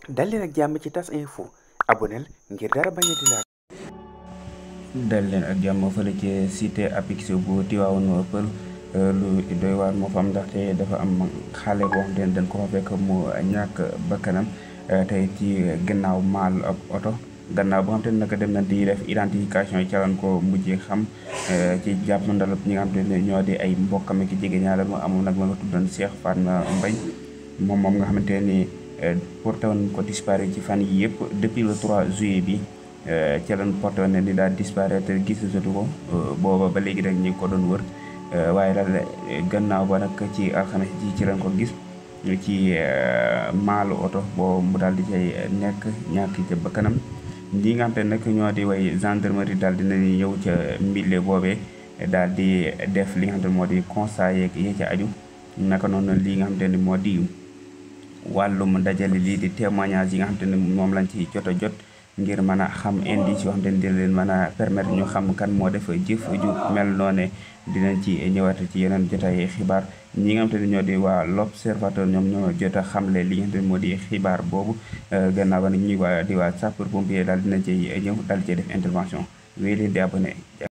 dal leen ak jàmm ci tas info aboneel ngir dara bañ a di laal dal leen ak jàmm fële ci cité apix bu Tivaouane Peulh lu doy waar moo fa am ndaxte dafa am xale boo xam ne dañ ko fa fekk mu ñàkk bakkanam tey ci gannaaw maal ab oto gannaaw boo xam te ne nag dem na di def identification yi calan ko mujjee xam ci jàpp ndalab ñi nga xam te ne ñoo di ay mbokkam ak jege ñaale mu amoon nag ma nga tuddoon Cheikh Fatma Mbaye moom moom nga xamante ni porté woon ko disparu ci fan yi yëpp depuis le 3 juillet bi ci lañ porté woon ne ni daal disparaître gisatu ko booba ba léegi rek ñi ngi ko doon wër waaye daal gannaaw ba nag ci alxames ji ci lañ ko gis ci maalu oto boo mu daal di cay nekk ñàkk ca bakkanam lii nga xam te nag ñoo di way gendarmerie daal dina ñëw ca mbille boobee daal di def li nga xam te moo di constat yeeg yee ca aju naka noonu lii nga xam te ni moo di wàllum dajale lii di témoignage yi nga xam te ne moom lañ ci jot a jot ngir mën a xam indice yoo xam te ne dina leen mën a permettre ñu xam kan moo def jëf ju mel noone dinañ ci ñëwaat ci yeneen jotaay xibaar ñi nga xam te ne ñoo di waa l'observateur ñoom ñoo jot a xamle li nga xam te ne moo di xibaar boobu gannaaw ba nag ñuy waa di waa sapeur pompier daal dina ci ñëw daal ci def intervention wéy leen di abonné